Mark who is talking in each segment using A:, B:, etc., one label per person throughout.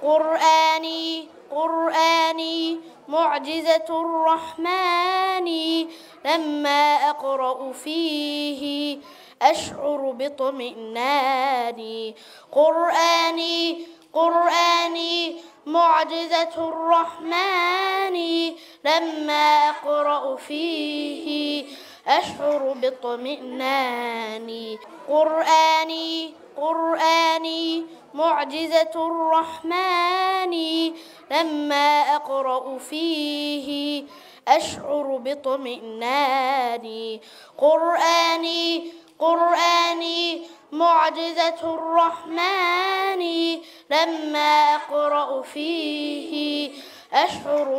A: قرآني قرآني معجزة الرحمن لما أقرأ فيه أشعر باطمئنان قرآني قرآني معجزة الرحمن لما أقرأ فيه أشعر باطمئنان قرآني قرآني معجزة الرحمن لما أقرأ فيه أشعر باطمئنان قرآني قرآني معجزة الرحمن لما أقرأ فيه أشعر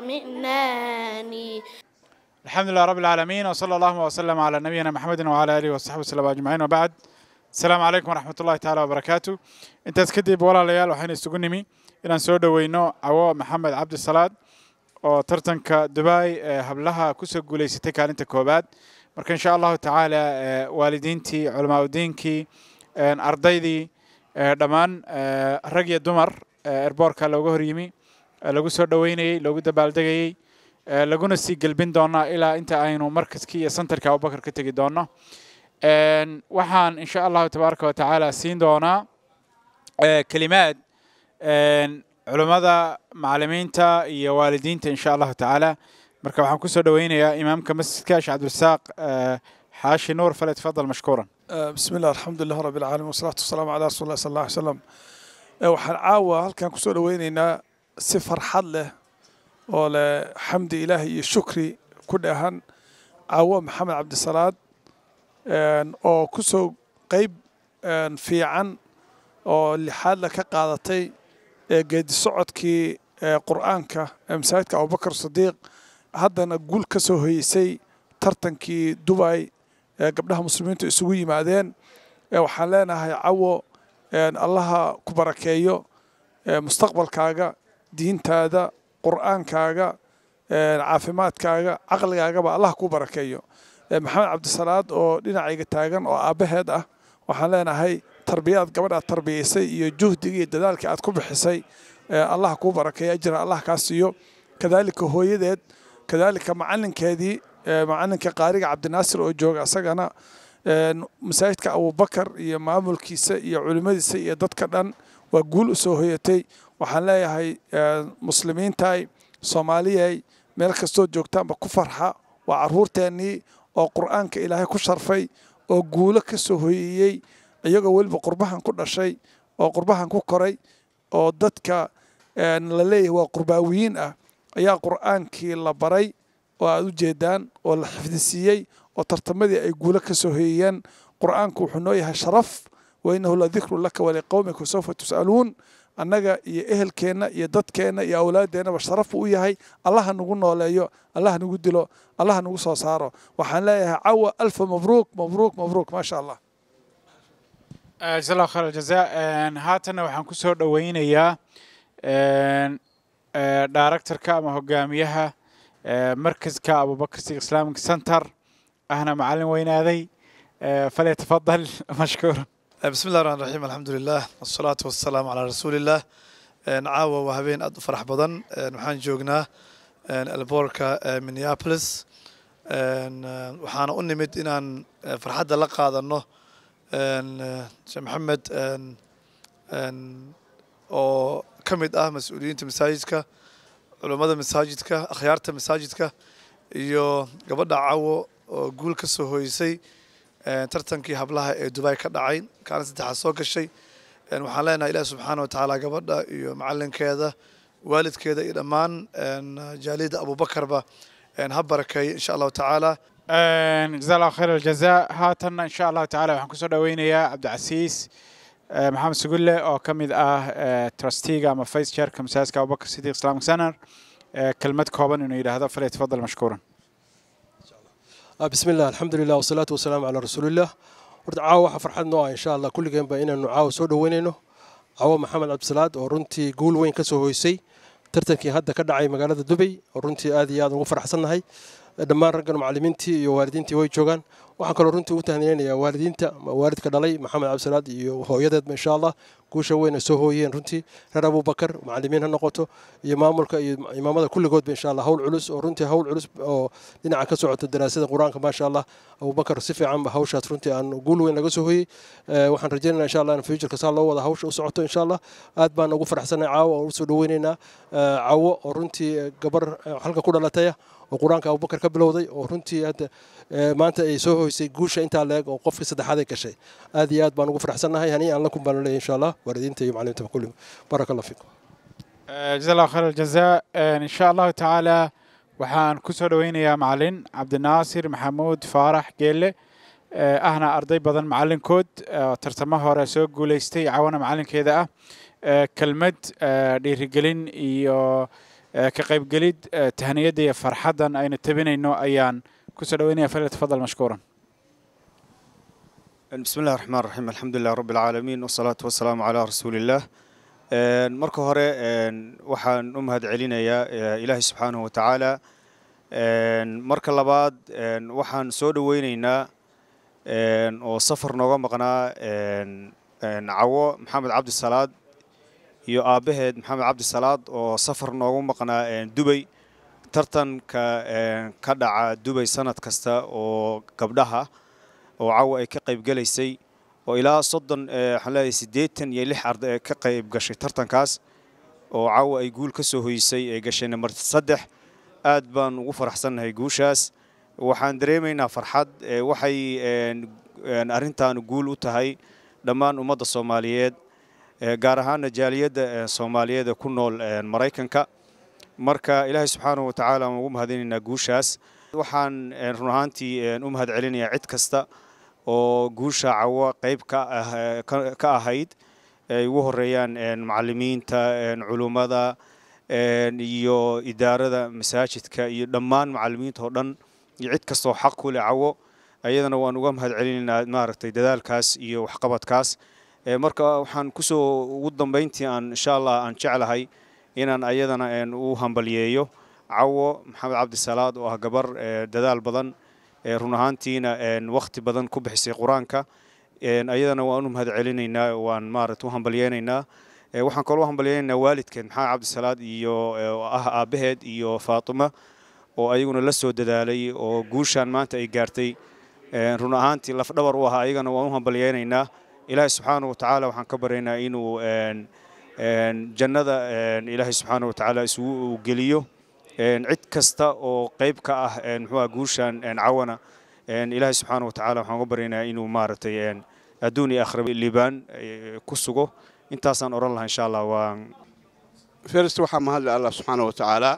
A: باطمئنان
B: الحمد لله رب العالمين وصلى الله وسلم على نبينا محمد وعلى اله وصحبه وسلم اجمعين وبعد السلام عليكم ورحمة الله تعالى وبركاته intaas kadib walaalayaal waxaynu isugu nimi inaan soo dhoweyno cawo maxamed cabdi salaad oo tartanka dubai ee hablaha kusoo guuleysatay kaalinta koobaad marka insha allahu tacaala waalidiintii culamaa udiinkii ardaydii dhammaan rag iyo dumar erboorka looga horyimi lagu soo dhoweynayey loogu dabaaldegayey laguna sii gelbin doonaa ilaa inta aynu markaskii iyo santarka abubakar ka tegi doono waxaan insha allahu tabaaraka wa tacaala siin doonaa kelimaad culummada macalimiinta iyo waalidiinta insha allahu tacaala marka waxaan kusoo dhoweynayaa imaamka masjidka sheekh cabdirasaaq xaashi nuur fale tafadal mashkuuran
C: بسم الله الحمد لله رب العالمين والصلاة والسلام على رسول الله صلى الله عليه وسلم waxaan caawa halkan kusoo dhoweynaynaa si farxad leh oo leh xamdi ilaahi iyo shukri ku dhahan caawo maxamed cabdisalaad oo kusoo qeyb fiican oo lixaadla ka qaadatay geedi socodkii qur'aanka ee masaajidka abubakar sadiiq haddana guul ka soo hoyeysay tartankii dubay ee gabdhaha muslimiintu isugu yimaadeen waxaan leenahay cawo allaha ku barakeeyo mustaqbalkaaga diintaada qur'aankaaga caafimaadkaaga caqligaagaba allah ku barakeeyo maxamed cabdisalaad oo dhinacayga taagan oo aabbaheed ah waxaan leenahay tarbiyaad gabadhaad tarbiyaysay iyo juhdiga iyo dadaalkii aad ku bixisay allah kuu barakeeyo ajira allah kaa siiyo kadaalika hooyadeed kadaalika macalinkeedii macalinka qaariga cabdinaasir oo jooga asagana masaajidka abubakar iyo maamulkiisa iyo culimmadiisa iyo dadka dhan waa guul u soo hoyatay waxaan leeyahay muslimiintay soomaaliyay meel kastoo joogtaanba ku farxa waa carruurteennii oo qur'aanka ilaahay ku sharfay oo guulo ka soo hoyeeyey iyagoo weliba qurbahan ku dhashay oo qurbahan ku koray oo dadka la leeyahay waa qurbaawiyiin ah ayaa qur'aankii la baray oo aad u jeedaan oo la xifdisiiyey oo tartamadii ay guulo ka soo hoyeeyeen qur'aanku wuxuu noo yahay sharaf wa innahu la dikru laka waliqowmika sawfa tus'aluun annaga iyo ehelkeenna iyo dadkeenna iyo awlaadeennaba sharaf buu u yahay allaha nagu nooleeyo allaha nagu dilo allaha nagu soo saaro waxaan leeyahay cawa alfa mabruuk mabruuk mabruuk maasha allah
B: jasa allahu khayr aljaza haatanna waxaan kusoo dhoweynayaa directorka ama hogaamiyaha markaska abubakar sig islamic center ahna macalin weynaaday falyatafadal mashkuura
D: بسم الله الرحمن الرحيم الحمد لله والصلاة والسلام على رسول الله caawa waa habeen aad u farax badan waxaan joognaa alboorka minneapolis waxaana u nimid inaan farxadda la qaadano sheekh maxamed oo ka mid ah mas-uuliyiinta masaajidka culummada masaajidka akhyaarta masaajidka iyo gabadha cawo oo guul ka soo hoysay tartankii hablaha ee dubai ka dhacay kaalin saddexaad soo gashay waxaan leenahay ilaah subxaana watacaala gabadha iyo macalinkeeda waalidkeeda iyo dhammaan jaalida abubakarba ha barakeeyo insha allahu tacaala
B: jaza allahu khayr aljaza haatanna insha allahu tacala waxaan kusoo dhoweynayaa cabdicasiis maxamed sugulle oo ka mid ah trustiga ama vice chairka masaajidka abubakar sidiq islamic center kelmad kooban inuu yidhaahdo falyatafadal mashkuuran
E: بسم الله الحمد لله والصلاة والسلام على رسول الله horta caawa waxaa farxad noo ah insha allah kulligeenba inaanu caawa soo dhoweynayno caawa maxamed cabdisalaad oo runtii guul weyn ka soo hoysay tartankii hadda ka dhacay magaalada dubay oo runtii aad iyo aad ugu faraxsannahay dhammaan raggan macallimiintii iyo waalidiintii way joogaan waxaan kaloo runtii u tahniyeynayaa waalidiinta waalidka dhalay maxamed cabdisalaad iyo hooyadeedba insha allah guusha weyn ay soo hooyeen runtii reer abubakar macalimiin ha noqoto iyo maamulka iyo imaamada kulligoodba insha allah hawl culus oo runtii hawl culus oo dhinaca ka socota daraasada qur-aanka maasha allah abubakar si fiican ba hawshaas runtii aan guul weyn laga soo hooyey waxaan rajeynayna insha allah in futureka saa loo wada hawsha u socoto insha allah aad baan ugu faraxsanay caawa oo usoo dhaweynaynaa cawo oo runtii gabar halka ku dhalataya oo qur-aanka abubakar ka bilowday oo runtii hadda maanta ay soo hoysay guusha intaa leeg oo qofkii saddexaad ay gashay aad iyo aad baan ugu faraxsannahay hani aan la kun baan leeyahay insha allah waalidiinta iyo macalimiinta kulli baraka allah fiikum
B: جزا الله خير الجزاء إن شاء الله تعالى waxaan ku soo dhaweynayaa macalin cabdinaasir maxamuud faarax geelle ahna arday badan macalinkood tartamo hore soo guuleystay cawana macalinkeeda ah kelmad dhiirigelin iyo ka qaybgelid tahniyadda iyo farxaddan aynu tabinayno ayaan ku soo dhaweynaya falyatafadal mashkuuran
F: بسم الله الرحمن الرحيم الحمد لله رب العالمين والصلاة والسلام على رسول الله marka hore waxaan u mahad celinayaa ilaahay subxaanahu wa tacaala marka labaad waxaan soo dhoweyneynaa oo safar nooga maqnaa cawo maxamed cabdisalaad iyo aabbaheed maxamed cabdisalaad oo safar noogu maqnaa dubay tartanka ka dhaca dubay sanad kasta oo gabdhaha oo cawo ay ka qaybgelaysay oo ilaa soddon waxaan leeyahay siddeetan iyo lix arday ee ka qayb gashay tartankaas oo caawa ay guul ka soo hoysay ee gashay nambar saddex aad baan ugu faraxsannahay guushaas waxaan dareemaynaa farxad waxay arrintan guul u tahay dhammaan ummadda soomaaliyeed gaar ahaana jaaliyadda soomaaliyeed ee ku nool maraykanka marka ilaahay subxaanahu wa tacaala aan ugu mahadinaynaa guushaas waxaan run ahaantii u mahad celinayaa cid kasta oo guusha cawo qayb ka ahayd ay ugu horeeyaan macalimiinta culummada iyo idaarada masaajidka iyo dhammaan macalimiinta oo dhan iyo cid kastoo xaq ku leh cawo ayadana waan uga mahad celinaynaa maaragtay dadaalkaas iyo waxqabadkaas marka waxaan kusoo ugu dambayntii aan insha allah aan jeclahay inaan ayadana u hambalyeeyo cawo maxamed cabdisalaad oo ah gabar dadaal badan run ahaantiina wakhti badan ku bixisay qur-aanka ayadana waan u mahad celinaynaa waan maarata u hambalyeynaynaa waxaan kaloo hambalyeynaynaa waalidkeed maxamed cabdisalaad iyo ah aabbaheed iyo faatima oo ayaguna la soo dadaalay oo guushaan maanta ay gaartay run ahaantii lafdhabar u ahaa ayagana waan u hambalyeynaynaa ilaahay subxaana wa tacaala waxaan ka baryaynaa inuu jannada ilaahay subxaana wa tacaala isugu geliyo cid kasta oo qayb ka ah muxuuha guushan cawana ilaahay subxaana wa tacaala waxaan uga baryaynaa inuu maaragtay adduun iyo aakhira liibaan ku sugo intaasaan odhan lahaa insha allah waan
G: first waxaa mahadle allah subxaana wa tacaala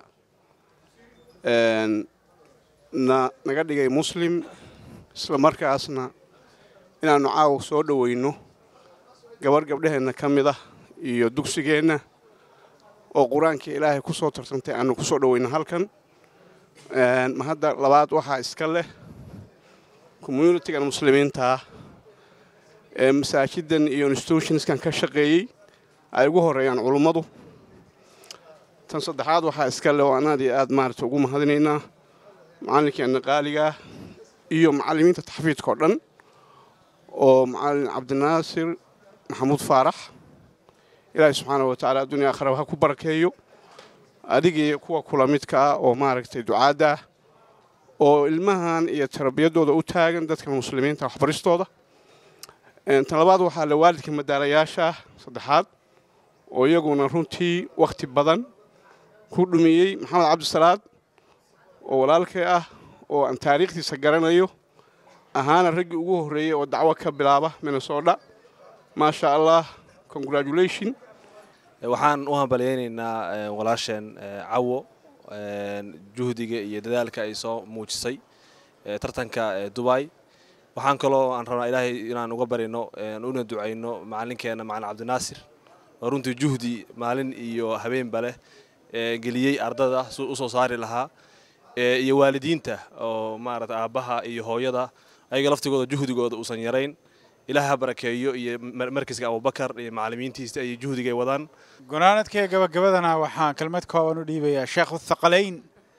G: na naga dhigay muslim isla markaasna inaannu caawa soo dhoweyno gabarh gabdhaheenna ka mid ah iyo dugsigeenna oo qur-aankii ilaahay ku soo tartantay aanu ku soo dhoweyno halkan mahadda labaad waxaa iska leh communitigan muslimiinta ah ee masaajidan iyo institutionskan ka shaqeeyey ay ugu horeeyaan culummadu tan saddexaad waxaa iska leh oo aan aad iyo aad maarata ugu mahadinaynaa macallinkeenna qaaligaah iyo macallimiinta taxfiidka oo dhan oo macallin cabdinaasir maxamuud faarax ilaahay subxaana wa tacala addunya aakhiraba ha ku barakeeyo adigii kuwa kula midka ah oo maaragtay ducaadda ah oo ilmahan iyo tarbiyaddooda u taagan dadka muslimiinta waxbaristooda tan labaad waxaa le waalidka madaalayaasha ah saddexaad oo iyaguna runtii wakhti badan ku dhumiyey maxamed cabdisalaad oo walaalkay ah oo aan taariikhdiisa garanayo ahaana raggii ugu horreeyey oo dacwo ka bilaaba minnesota maasha allah congratulation
H: waxaan u hambalyaynaynaa walaasheen cawo juhdiga iyo dadaalka ay soo muujisay tartanka dubai waxaan kaloo aan rabnaa ilaahay inaan uga barino una ducayno macalinkeena macalin cabdinaasir oo runtii juhdi maalin iyo habeenba leh geliyey ardada u soo saari lahaa iyo waalidiinta oo maarata aabbaha iyo hooyada ayaga laftigooda juhdigooda uusan yarayn ilaah ha barakeeyo iyo markiska abubakar iyo macalimiintiisa iyo juhdigay wadaan
B: gunaanadkee gabagabadana waxaan kelmad kooban u dhiibayaa sheekh uthaqalayn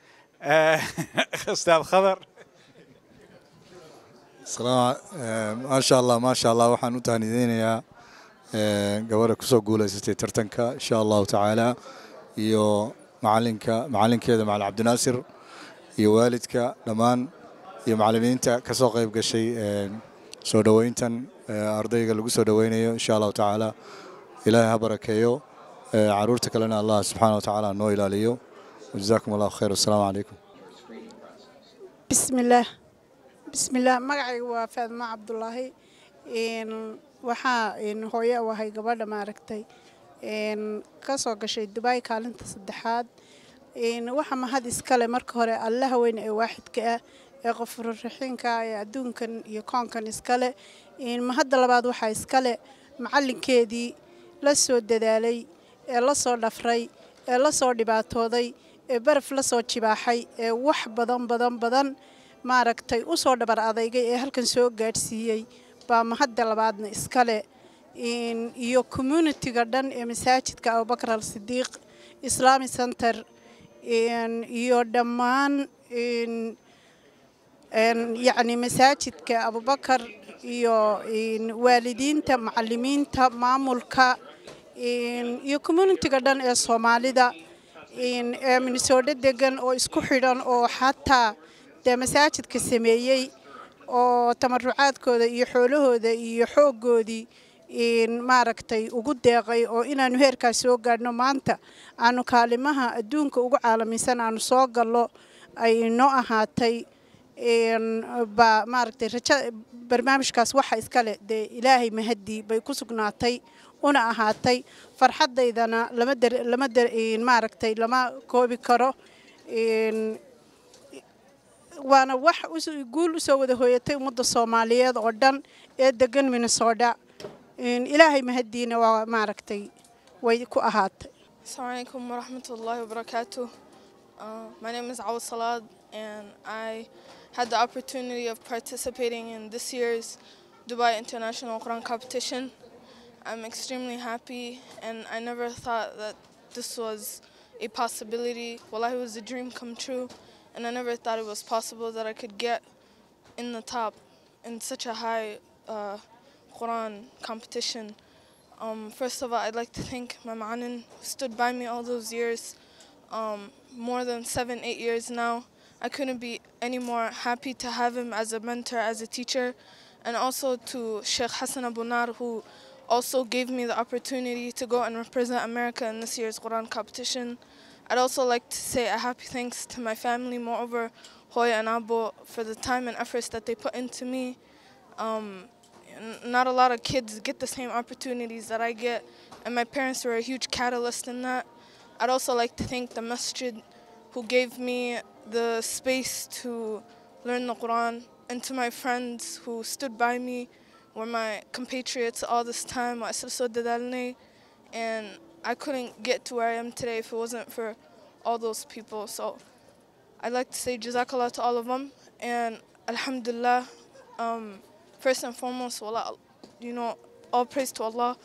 B: ustaad khadar
I: maasha allah maasha allah waxaan u tahnideynayaa gabadha kusoo guulaysatay tartanka insha allahu tacaala iyo macalinka macalinkeeda macalin cabdinaasir iyo waalidka dhammaan iyo macalimiinta ka soo qayb gashay soo dhoweyntan ardayga lagu soo dhoweynayo insha allahu tacaala ilaahay ha barakeeyo caruurta kalena allah subxaana wa tacaala noo ilaaliyo wajazaakum allahu khayr wassalaamu calaykum
J: bismillaah bismillaah magacayga waa faadma cabdulaahi waxaa hooye u ahay gabadha maaragtay ka soo gashay dubaay kaalinta saddexaad waxa mahad iskale marka hore allaha weyn ee waaxidka ah ee qofurraxiinka ee adduunkan iyo koonkan iskale mahadda labaad waxaa iskale macalinkeedii la soo dadaalay ee la soo dhafray ee la soo dhibaatooday ee baraf la soo jibaaxay ee wax badan badan badan maaragtay u soo dhabar adeygay ee halkan soo gaadhsiiyey baa mahadda labaadna iskale iyo communitiga dhan ee masaajidka abubakar al sidiiq islami center iyo dhammaan yacni masaajidka abubakar iyo waalidiinta macalimiinta maamulka iyo communitiga dhan ee soomaalida ee minnesoodo degan oo isku xidhan oo xataa dee masaajidka sameeyey oo tamarucaadkooda iyo xoolahooda iyo xooggoodii maaragtay ugu deeqay oo inaanu heerkaas soo gaadhno maanta aanu kaalimaha adduunka ugu caalamisan aanu soo gallo ay noo ahaatay baa maaragtay raja barnaamijkaas waxa iskale dee ilaahay mahadii bay ku sugnaatay una ahaatay farxadaydana lama dar lama dar maaragtay lama koobi karo waana wax guul usoo wada hooyatay ummadda soomaaliyeed oo dhan ee degan minnesota ilaahay mahadiina waa maaragtay way ku ahaatay
K: Assalamu alaikum wa rahmatullahi wa barakatuh. Uh, my name is Awad Salad, and I had the opportunity of participating in this year's Dubai International Quran competition. I'm extremely happy, and I never thought that this was a possibility. Well, it was a dream come true, and I never thought it was possible that I could get in the top in such a high uh, Quran competition. Um, first of all, I'd like to thank my ma'anin who stood by me all those years, um, more than seven, eight years now. I couldn't be any more happy to have him as a mentor, as a teacher, and also to Sheikh Hassan Abunar, who also gave me the opportunity to go and represent America in this year's Quran competition. I'd also like to say a happy thanks to my family, moreover, Hoya and Abo, for the time and efforts that they put into me. Um, n- not a lot of kids get the same opportunities that I get, and my parents were a huge catalyst in that. I'd also like to thank the masjid who gave me the space to learn the Quran, and to my friends who stood by me, were my compatriots all this time. وأسسوا دلالني, And I couldn't get to where I am today if it wasn't for all those people. So I'd like to say Jazakallah to all of them, and Alhamdulillah. Um, first and foremost, wallah, you know, all praise to Allah.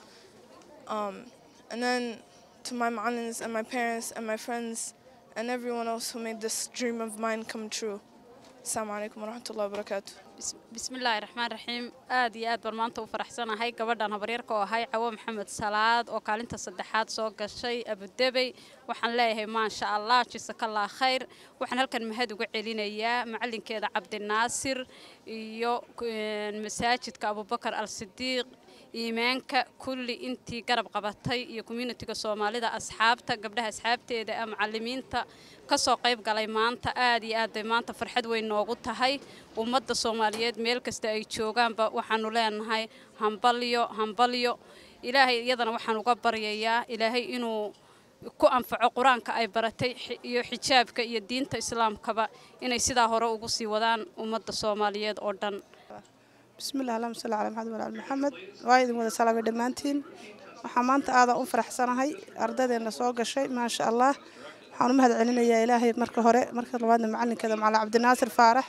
K: Um, and then to my ma'anins and my parents and my friends and everyone else who made this dream of mine come true. Assalamu alaikum wa rahmatullahi wa barakatuh.
L: bismillaahi raxmaan raxiim aad iyo aad baan maanta u faraxsanahay gabadhan habaryarka oo ahay cawo maxamed salaad oo kaalinta saddexaad soo gashay abudebey waxaan leeyahay maasha allah jisakallah khayr waxaan halkan mahad uga celinayaa macalinkeeda cabdinaasir iyo masaajidka abubakar al sidiiq iimaanka kulli intii garab qabatay iyo communitiga soomaalida asxaabta gabdhaha asxaabteeda ee macalimiinta kasoo qayb galay maanta aad iyo aad bay maanta farxad weyn noogu tahay ummadda soomaaliyeed meel kasta ay joogaanba waxaanu leenahay hambalyo hambalyo ilaahay iyadana waxaan uga baryayaa ilaahay inuu ku anfaco qur-aanka ay baratay iyo xijaabka iyo diinta islaamkaba inay sidaa hore ugu sii wadaan ummadda soomaaliyeed oo dhan
J: bismillahi allahuma salli calaa maxamed walaal maxamed waa idin wada salaamay dhammaantiin waxaa maanta aadan u faraxsanahay ardaydeena soo gashay maasha allah waxaan u mahad celinayaa ilaahay marka hore marka labaadna macalinkeeda macalin cabdinaasir faarax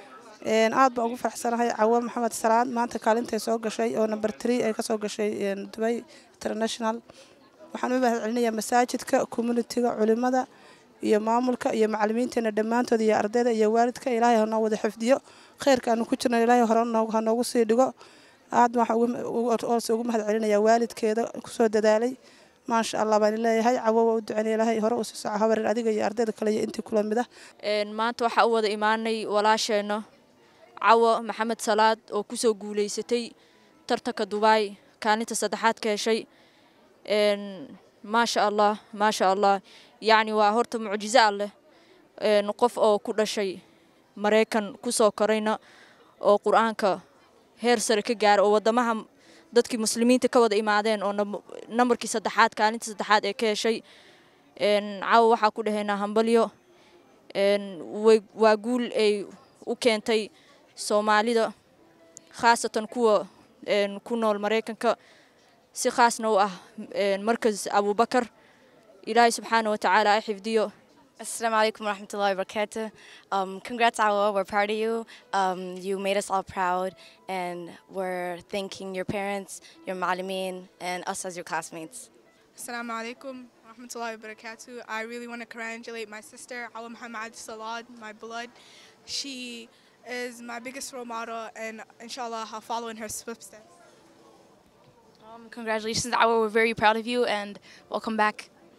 J: aad baan ugu faraxsanahay cawo maxamed salaad maanta kaalintay soo gashay oo number tree ay kasoo gashay dubay international waxaan u mahad celinayaa masaajidka communitiga culimada iyo maamulka iyo macalimiinteena dhammaantood iyo ardayda iyo waalidka ilaahay hanoo wada xifdiyo khayrka aanu ku jirno ilaahay hore ha noogu sii dhigo
M: aad waxaan ugu mahad celinayaa waalidkeeda kusoo dadaalay maasha allah baan leeyahay cawo waa u ducanay ilaahay hore u sii soco habarin adiga iyo ardayda kale iyo intii kula mid ah
N: maanta waxaa u wada imaanay walaasheenna cawo maxamed salaad oo kusoo guulaysatay tartanka dubaay kaalinta saddexaad ka heshay maasha allah maasha allah yacni waa horta mucjizo alleh qof oo ku dhashay maraykan kusoo korayna oo qur-aanka heer sare ka gaara oo wadamaha dadkii muslimiinta ka wada imaadeen oo nambarkii saddexaad kaalinta saddexaad ee ka heshay caawa waxaa ku dhahaynaa hambalyo waa guul ay u keentay soomaalida khaasatan kuwa ku nool maraykanka si khaasna u ah markas abubakar ilaahay subxaana wa tacaala ay xifdiyo
O: Assalamu alaikum warahmatullahi wabarakatuh. Um, congrats, Awa. We're proud of you. Um, you made us all proud, and we're thanking your parents, your malameen, and us as your classmates.
K: Assalamu alaikum warahmatullahi wabarakatuh. I really want to congratulate my sister, Awa Muhammad Salad, my blood. She is my biggest role model, and inshallah, I'll follow in her footsteps.
P: Um, congratulations, Awa. We're very proud of you, and welcome back.